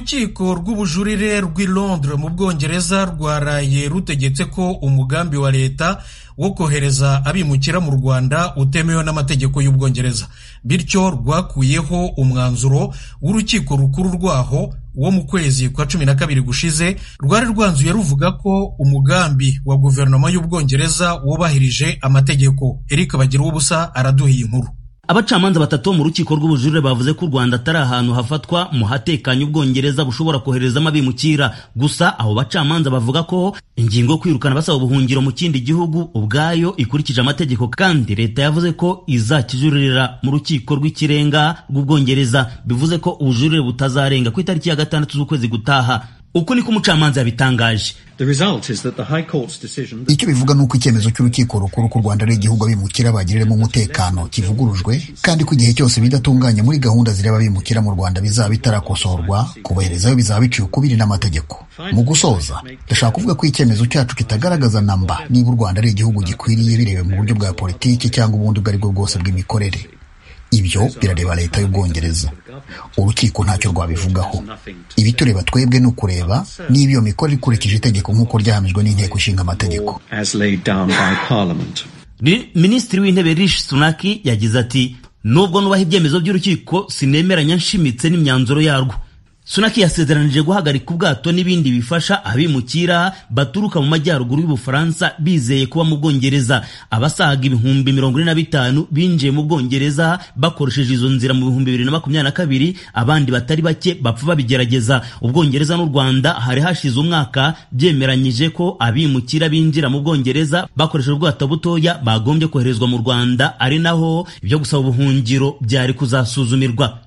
urukiko rw'ubujurire rw'i londres mu bwongereza rwaraye rutegetse ko umugambi wa leta wo kohereza abimukira mu rwanda utemewe n'amategeko y'ubwongereza bityo rwakuyeho umwanzuro w'urukiko rukuru rwaho wo mu kwezi kwa cumi na kabiri gushize rwari rwanzuye ruvuga ko umugambi wa guverinoma y'ubwongereza wubahirije amategeko Eric bagira ubusa araduhiye inkuru abacamanza batatu bo mu rukiko rw'ubujurire bavuze ko u Rwanda atari ahantu hafatwa mu hatekanye ubwongereza bushobora koherezamo abimukira gusa abo bacamanza bavuga ko ingingo yo kwirukana basaba ubuhungiro mu kindi gihugu ubwayo ikurikije amategeko kandi leta yavuze ko izakijurira mu rukiko rw'ikirenga rw'ubwongereza bivuze ko ubujurire butazarenga ku itariki ya gatandatu z'ukwezi gutaha uko niko umucamanza yabitangaje icyo bivuga ni uko icyemezo cy'urukiko rukuru ku rwanda ari igihugu abimukira bagiriramo umutekano kivugurujwe kandi ko igihe cyose bidatunganye muri gahunda zireba abimukira mu rwanda bizaba bitarakosorwa kubaherezayo bizaba biciye ukubiri n'amategeko mu gusoza ndashaka kuvuga ko icyemezo cyacu kitagaragaza namba niba u rwanda ari igihugu gikwiriye birewe mu buryo bwa politiki cyangwa ubundi ubwo ari bwo bwose bw'imikorere ibyo birareba leta y'ubwongereza urukiko ntacyo rwabivugaho ibitureba twebwe ni ukureba niba iyo mikoro ikurikije itegeko nk'uko ryahamijwe n'inteko ishinga amategeko minisitiri w'intebe rishi sunaki yagize ati nubwo nubaha ibyemezo by'urukiko sinemeranya nshimitse n'imyanzuro yarwo sunaki yasezeranije guhagarika ubwato n'ibindi bifasha abimukira baturuka mu majyaruguru y'ubufaransa bizeye kuba mu bwongereza abasaga ibihumbi mirongo ine na bitanu binjiye mu bwongereza bakoresheje izo nzira mu bihumbi bibiri na makumyabiri na kabiri abandi batari bake bapfa babigerageza ubwongereza n'u rwanda hari hashize umwaka byemeranyije ko abimukira binjira mu bwongereza bakoresheje ubwato butoya bagombye koherezwa mu rwanda ari naho ibyo gusaba ubuhungiro byari kuzasuzumirwa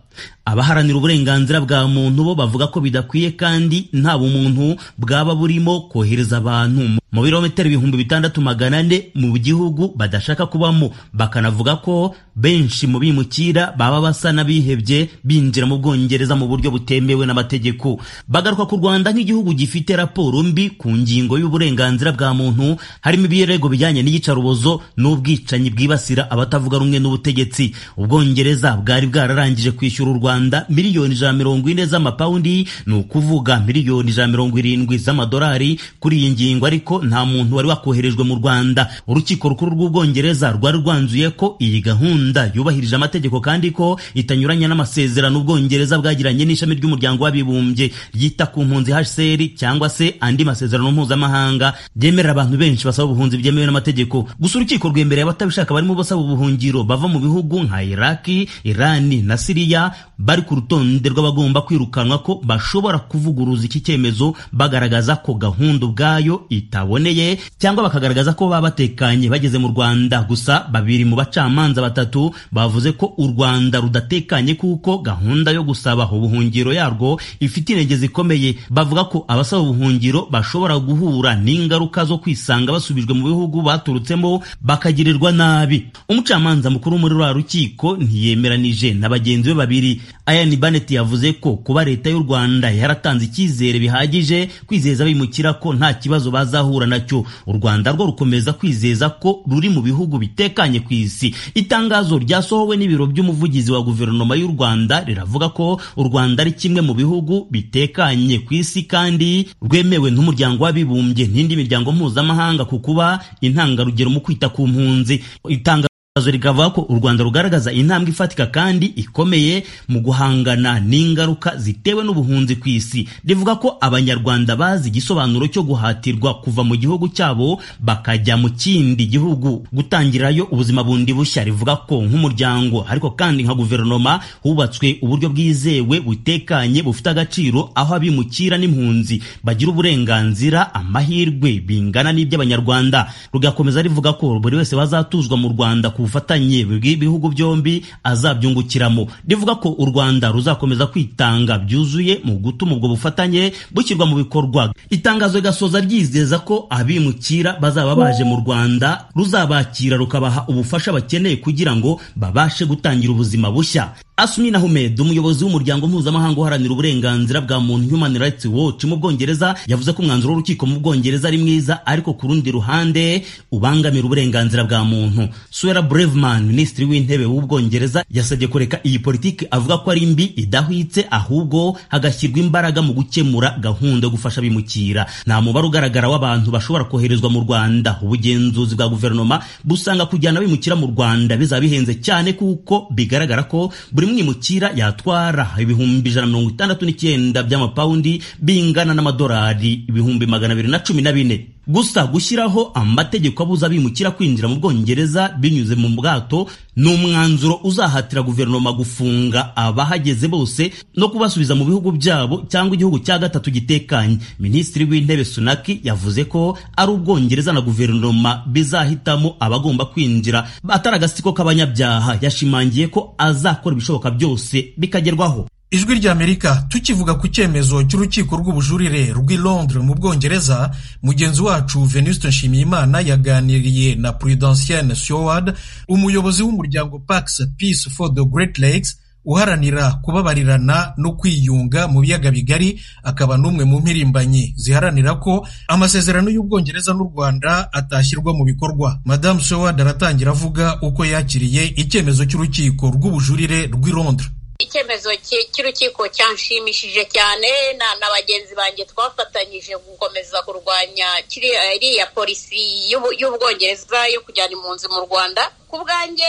abaharanira uburenganzira bwa muntu bo bavuga ko bidakwiye kandi nta bumuntu bwaba burimo kohereza abantu mu birometero ibihumbi bitandatu magana ane mu gihugu badashaka kubamo bakanavuga ko benshi mu bimukira baba basa n'abihebye binjira mu bwongereza mu buryo butemewe n'amategeko bagaruka ku rwanda nk'igihugu gifite raporo mbi ku ngingo y'uburenganzira bwa muntu harimo ibirego bijyanye n'iyicarubozo n'ubwicanyi bwibasira abatavuga rumwe n'ubutegetsi ubwongereza bwari bwararangije kwishyura u rwanda Rwanda miliyoni ijana mirongo ine z'amapawundi ni ukuvuga miliyoni ijana mirongo irindwi z'amadolari kuri iyi ngingo ariko nta muntu wari wakoherejwe mu Rwanda urukiko rukuru rw'ubwongereza rwari rwanzuye ko iyi gahunda yubahirije amategeko kandi ko itanyuranya n'amasezerano ubwongereza bwagiranye n'ishami ry'umuryango w'abibumbye ryita ku mpunzi HCR cyangwa se andi masezerano mpuzamahanga byemerera abantu benshi basaba ubuhunzi byemewe n'amategeko gusa urukiko rwemereye abatabishaka barimo basaba ubuhungiro bava mu bihugu nka Iraki, Irani na Siriya bari ku rutonde rw'abagomba kwirukanwa ko bashobora kuvuguruza iki cyemezo bagaragaza ko gahunda ubwayo itaboneye cyangwa bakagaragaza ko baba batekanye bageze mu Rwanda gusa babiri mu bacamanza batatu bavuze ko u Rwanda rudatekanye kuko gahunda yo gusaba ubuhungiro yarwo ifite intege zikomeye bavuga ko abasaba ubuhungiro bashobora guhura n'ingaruka zo kwisanga basubijwe mu bihugu baturutsemo bakagirirwa nabi umucamanza mukuru muri rwa rukiko ntiyemeranije na bagenzi be babiri Ayani Barnett yavuze ko kuba leta y'u Rwanda yaratanze icyizere bihagije kwizeza abimukira ko nta kibazo bazahura nacyo u Rwanda rwo rukomeza kwizeza ko ruri mu bihugu bitekanye ku isi itangazo ryasohowe n'ibiro by'umuvugizi wa guverinoma y'u Rwanda riravuga ko u Rwanda ari kimwe mu bihugu bitekanye ku isi kandi rwemewe n'umuryango w'abibumbye n'indi miryango mpuzamahanga ku kuba intangarugero mu kwita ku mpunzi itanga rikavuga ko u Rwanda rugaragaza intambwe ifatika kandi ikomeye mu guhangana n'ingaruka zitewe n'ubuhunzi ku isi rivuga ko abanyarwanda bazi igisobanuro cyo guhatirwa kuva mu gihugu cyabo bakajya mu kindi gihugu gutangirayo ubuzima bundi bushya rivuga ko nk'umuryango ariko kandi nka guverinoma hubatswe uburyo bwizewe butekanye bufite agaciro aho abimukira n'impunzi bagira uburenganzira amahirwe bingana n'iby'abanyarwanda rugakomeza rivuga ko buri wese bazatuzwa mu Rwanda ku bufatanye bw'ibihugu byombi azabyungukiramo rivuga ko u Rwanda ruzakomeza kwitanga byuzuye mu gutuma ubwo bufatanye bushyirwa mu bikorwa itangazo rigasoza ryizeza ko abimukira bazaba baje mu Rwanda ruzabakira rukabaha ubufasha bakeneye kugira ngo babashe gutangira ubuzima bushya Asmina Ahmed umuyobozi w'umuryango mpuzamahanga uharanira uburenganzira bwa muntu Human Rights Watch mu Bwongereza yavuze ko umwanzuro w'urukiko mu Bwongereza ari mwiza ariko ku rundi ruhande ubangamira uburenganzira bwa muntu Suella Braverman minisitiri w'intebe w'Ubwongereza yasabye kureka iyi politiki avuga ko ari mbi idahwitse ahubwo hagashyirwa imbaraga mu gukemura gahunda yo gufasha abimukira nta mubare ugaragara w'abantu bashobora koherezwa mu Rwanda ubugenzuzi bwa guverinoma busanga kujyana abimukira mu Rwanda bizaba bihenze cyane kuko bigaragara ko buri mwimukira yatwara ibihumbi ijana na mirongo itandatu n'icyenda by'amapawundi bingana n'amadolari ibihumbi magana abiri na cumi na bine gusa gushyiraho amategeko abuza abimukira kwinjira mu bwongereza binyuze mu bwato ni umwanzuro uzahatira guverinoma gufunga abahageze bose no kubasubiza mu bihugu byabo cyangwa igihugu cya gatatu gitekanye minisitiri w'intebe sunaki yavuze ko ari ubwongereza na guverinoma bizahitamo abagomba kwinjira atari agasiko k'abanyabyaha yashimangiye ko azakora ibishoboka byose bikagerwaho ijwi ry'amerika tukivuga ku cyemezo cy'urukiko rw'ubujurire rw'i londres mu bwongereza mugenzi wacu venuste nshimiyimana yaganiriye na prudentienne seward umuyobozi w'umuryango pax peace for the great lakes uharanira kubabarirana no kwiyunga mu biyaga bigari akaba n'umwe mu mpirimbanyi ziharanira ko amasezerano y'ubwongereza n'u rwanda atashyirwa mu bikorwa madamu seward aratangira avuga uko yakiriye icyemezo cy'urukiko rw'ubujurire rw'i londres icyemezo cy'urukiko cyanshimishije cyane na bagenzi banjye twafatanyije gukomeza kurwanya iriya polisi y'ubwongereza yo kujyana impunzi mu rwanda ku bwanjye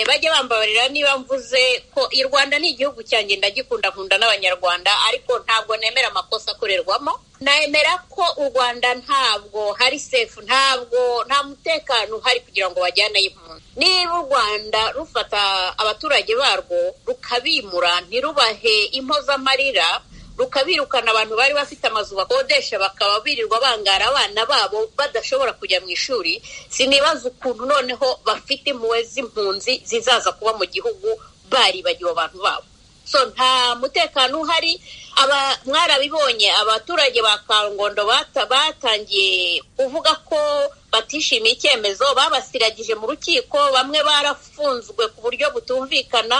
bajye bambabarira niba mvuze ko i rwanda ni igihugu cyanjye ndagikundakunda n'abanyarwanda ariko ntabwo nemera amakosa akorerwamo nemera ko u rwanda ntabwo hari sefu ntabwo nta mutekano uhari kugira ngo bajyane impunzi niba u rwanda rufata abaturage barwo rukabimura ntirubahe impozamarira rukabirukana abantu bari bafite amazu bakodesha bakaba birirwa bangara abana babo badashobora kujya mu ishuri sinibaza ukuntu noneho bafite impuhwe z'impunzi zizaza kuba mu gihugu baribagiwe abantu babo so nta mutekano uhari mwarabibonye abaturage ba kangondo batangiye kuvuga ko batishimiye icyemezo babasiragije mu rukiko bamwe barafunzwe ku buryo butumvikana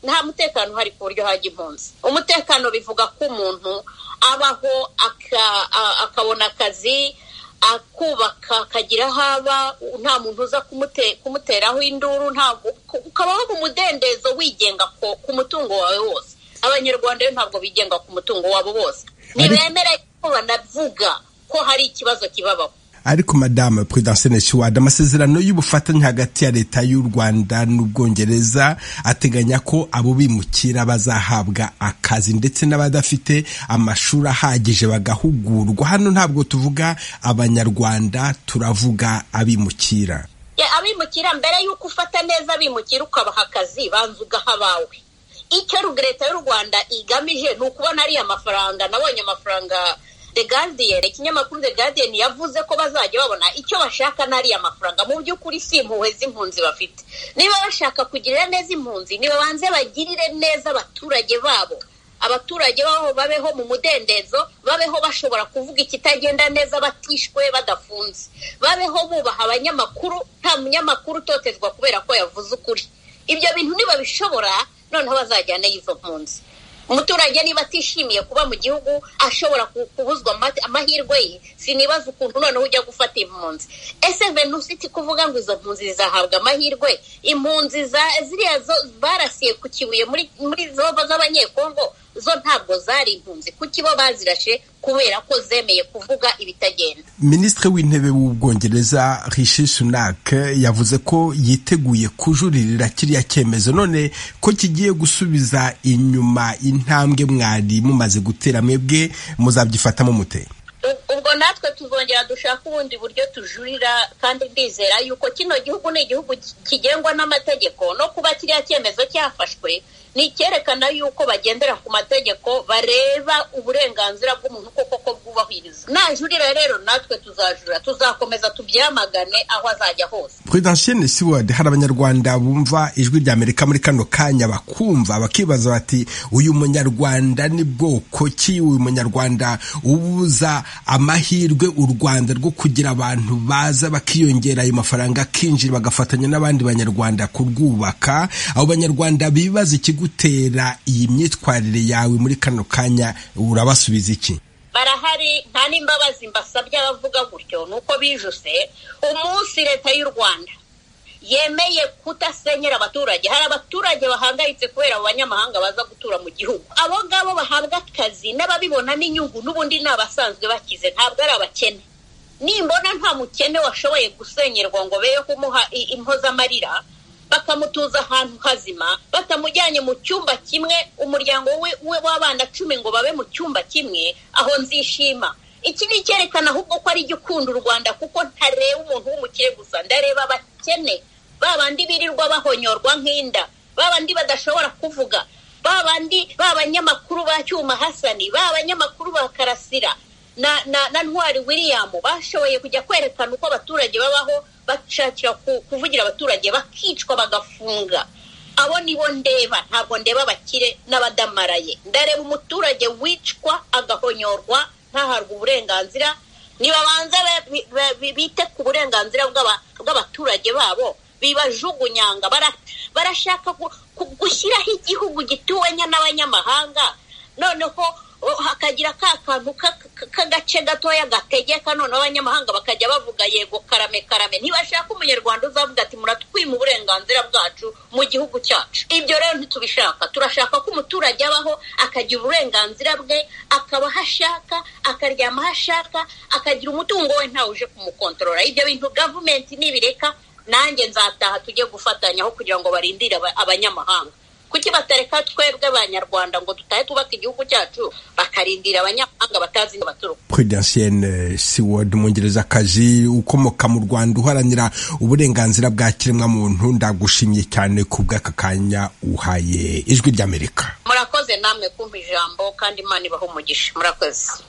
nta mutekano uhari ku buryo hajya impunzi umutekano bivuga ko umuntu abaho akabona akazi akubaka akagira aho aba nta muntu uza kumuteraho induru ukabaho mu mudendezo wigenga ku mutungo wawe wose abanyarwanda rero ntabwo bigenga ku mutungo wabo bose ntibemere ko banavuga ko hari ikibazo kibabaho ariko madamu prudence shiwada amasezerano y'ubufatanye hagati ya leta y'u rwanda n'ubwongereza ateganya ko abo bimukira bazahabwa akazi ndetse n'abadafite amashuri ahagije bagahugurwa hano ntabwo tuvuga abanyarwanda turavuga abimukira abimukira mbere y'uko ufata neza abimukira ukabaha akazi banza ugaha abawe icyo leta y'u rwanda igamije ni ukubona ariya mafaranga nabonye amafaranga the guardian ikinyamakuru the guardian yavuze ko bazajya babona icyo bashaka n'ari amafaranga mu by'ukuri si impuhwe z'impunzi bafite niba bashaka kugirira neza impunzi banze bagirire neza abaturage babo abaturage babo babeho mu mudendezo babeho bashobora kuvuga ikitagenda neza batishwe badafunze babeho bubaha abanyamakuru nta munyamakuru utotezwa kubera ko yavuze ukuri ibyo bintu nibabishobora noneho bazajyane y'izo mpunzi umuturage niba atishimiye kuba mu gihugu ashobora kubuzwa amahirwe ye sinibaza ukuntu noneho ujya gufata impunzi ese venusiti kuvuga ngo izo mpunzi zizahabwa amahirwe impunzi ziriya barasiye ku kibuye muri zoba z'abanyekongo zo ntabwo zari impunzi kuko ibo bazirashe kubera ko zemeye kuvuga ibitagenda minisitiri w'intebe w'ubwongereza rishi sunak yavuze ko yiteguye kujuririra kiriya cyemezo none ko kigiye gusubiza inyuma intambwe mwari mumaze gutera mwebwe muzabyifatamo mute ubwo natwe tuzongera dushaka ubundi buryo tujurira kandi ndizera yuko kino gihugu ni igihugu kigengwa n'amategeko no kuba kiriya cyemezo cyafashwe ni icyerekana yuko bagendera ku mategeko bareba uburenganzira bw'umuntu koko ko bwubahirizwa najurira rero natwe tuzajura tuzakomeza tubyamagane aho azajya hose prudentienne seward hari abanyarwanda bumva ijwi ry'amerika muri kano kanya bakumva bakibaza bati uyu munyarwanda ni bwoko ki uyu munyarwanda ubuza amahirwe u rwanda rwo kugira abantu baza bakiyongera ayo mafaranga akinjira bagafatanya n'abandi banyarwanda kurwubaka abo banyarwanda bibaza ikigo bagutera iyi myitwarire yawe muri kano kanya urabasubiza iki barahari nta n'imbabazi mbasabye abavuga gutyo ni uko bijuse umunsi leta y'u rwanda yemeye kudasenyera abaturage hari abaturage bahangayitse kubera abo banyamahanga baza gutura mu gihugu abo ngabo bahabwa akazi n'ababibonamo inyungu n'ubundi ni abasanzwe bakize ntabwo ari abakene nimbona nta mukene washoboye gusenyerwa ngo beyo kumuha impozamarira bakamutuza ahantu hazima batamujyanye mu cyumba kimwe umuryango we w'abana cumi ngo babe mu cyumba kimwe aho nzishima iki ni icyerekana ahubwo ko ari jya ukunda u rwanda kuko ntareba umuntu w'umukire gusa ndareba abakene ba bandi birirwa bahonyorwa nk'inda ba bandi badashobora kuvuga ba bandi ba banyamakuru ba cyuma hasani ba banyamakuru ba karasira na na na ntwari william bashoboye kujya kwerekana uko abaturage babaho bashakira kuvugira abaturage bakicwa bagafunga abo nibo ndeba ntabwo ndeba abakire n'abadamaraye ndareba umuturage wicwa agahonyorwa ntahabwe uburenganzira ntibabanza bite ku burenganzira bw'abaturage babo bibajugunyanga barashaka gushyiraho igihugu gituwenya n'abanyamahanga noneho hakagira ka kantu k'agace gatoya gategeka noneho abanyamahanga bakajya bavuga yego karame karame ntibashaka umunyarwanda uzavuga ati muratwima uburenganzira bwacu mu gihugu cyacu ibyo rero ntitubishaka turashaka ko umuturage abaho akagira uburenganzira bwe akaba aho ashaka akaryama aho ashaka akagira umutungo we ntawe uje kumukontorora ibyo bintu gavumenti nibireka nanjye nzataha tujye gufatanyaho kugira ngo barindire abanyamahanga kuki batareka twebwe abanyarwanda ngo tutahe twubaka igihugu cyacu bakarindira abanyamahanga batazi baturuka prudentienne siward umwongerezakazi ukomoka mu rwanda uharanira uburenganzira bwa kiremwamuntu ndagushimye cyane ku bw'aka kanya uhaye ijwi ry'amerika murakoze namwe kumva ijambo kandi imana ibaha umugisha murakoze